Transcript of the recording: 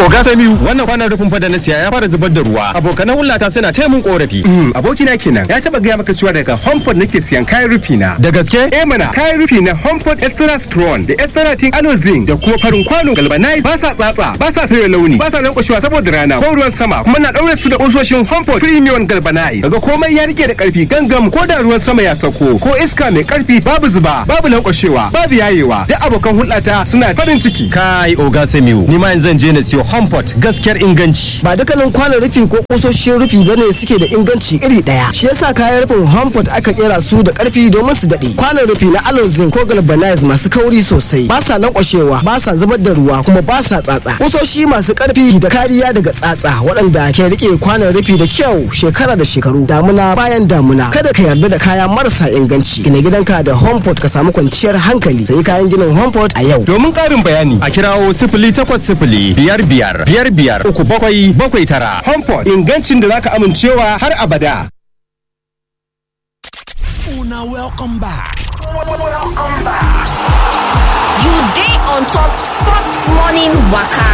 Oga Samiu wannan kwanan rufin fa da na siya ya fara zubar da ruwa. Abokanan hulata suna taya mun korafi. abokina kenan ya taba gaya maka cewa daga homepod nake siyan kayan rufi na Da gaske? eh mana kayan rufi na homepod extra strong da extra tin alozin da kuma farin kwano galvanize ba sa tsatsa ba sa sauya launi ba sa lankwashewa saboda rana ko ruwan sama kuma na daure su da kusoshin homepod premium galvanize daga komai ya rike da karfi gangam ko da ruwan sama ya sauko ko iska mai karfi babu zuba babu lankwashewa babu yayewa duk abokan hulɗata suna farin ciki Kai Oga Samiu ni ma yanzu zan je na siyo Homeport gaskiyar inganci. ba dukkanin kwanon rufi ko kusoshin rufi bane suke da inganci iri daya shi yasa kayan rufin Hanford aka kera su da karfi domin su dade kwanon rufi na alozin ko galvanize masu kauri sosai ba sa lankwashewa ba sa zubar da ruwa kuma ba sa tsatsa kusoshi masu karfi da kariya daga tsatsa waɗanda ke rike kwanon rufi da kyau shekara da shekaru damuna bayan damuna kada ka yarda da kaya marasa inganci gina gidanka da Hanford ka samu kwanciyar hankali sai kayan ginin Hanford a yau domin ƙarin bayani A kirawo sifili takwas sifili biyar biyar biyar biyar uku bakwai bakwai tara. homepod ingancin da zaka amincewa har abada Una welcome back. You day on top sports morning waka